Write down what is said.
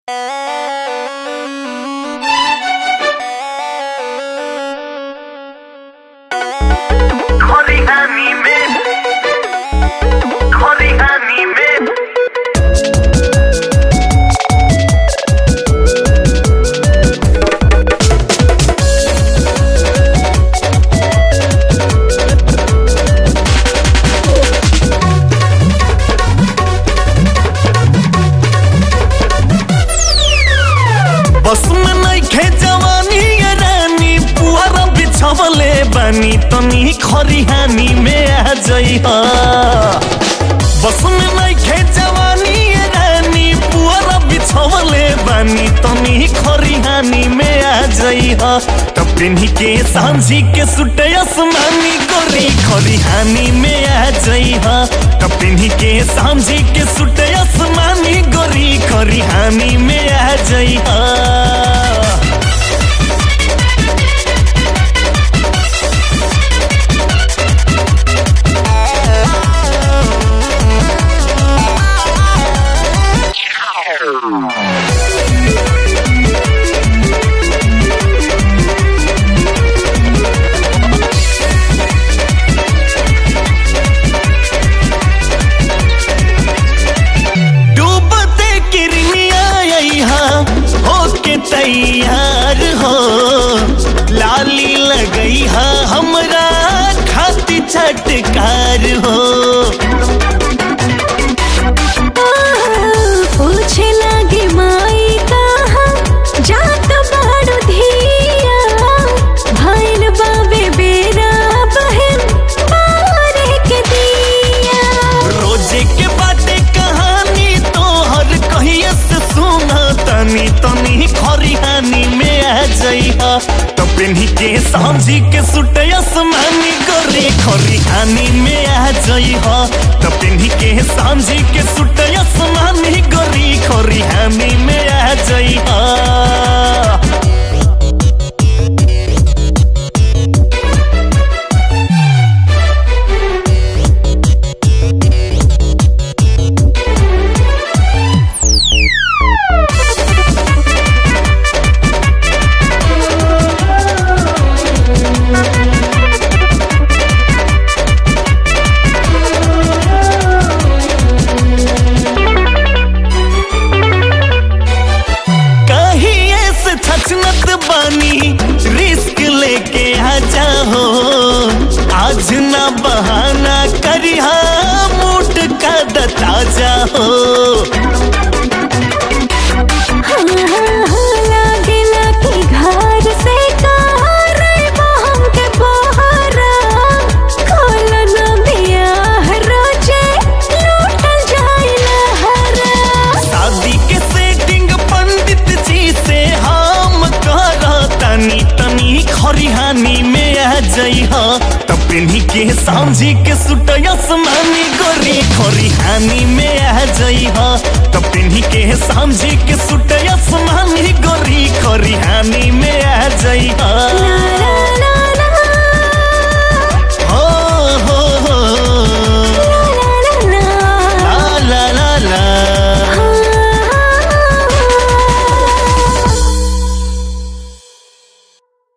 खरिहानी में खरिहानी में बस में नइखे जवानी ये रानी पुअरा बिछवले बानी तनी खरिहानी में आ जइहा बस में नइखे जवानी ये रानी पुअरा बिछवले बानी तनी खरिहानी में आ जइहा तब पिन्ही के सांझी के सुटे आसमानी गोरी खरिहानी में आ जइहा तब पिन्ही के सांझी के सुटे आसमानी गोरी खरिहानी में आ जइहा डूबते किरनिया यहाँ होके तैयार हो लाली लगई हा हमरा खाती छटकार हो पूछे लागे माई कहाँ जात बाड़ू धिया भइल बाबे बेरा बहन बारे के दिया रोजे के बाटे कहानी तोहर कहिए से सुना तनी तनी खरिहानी में आ जइहा तो पिन्ही के सांझी के सुटे आसमानी गोरी खरिहानी में आ जइहा तो पिन्ही के सांझी के सुटे आसमानी गोरी खरिहानी में आ जइहा कहिए से छचनत बानी रिस्क लेके आ जाओ आज ना बहाना करिहा मूड का दता जाओ हाँ, हाँ, हाँ, लागेला कि घर से कार बहम के बहरा खोल न बियाह रोजे लूटल जाइला हरा शादी के सेटिंग पंडित जी से हम कर तनी तनी खरिहानी में आ जइहा तब पिन्ही के सांझी के सुट आसमानी गोरी खरिहानी में आ जइहा तब पिन्ही के सांझी के सुट आसमानी गोरी खरिहानी में आ जइहा ला ला ला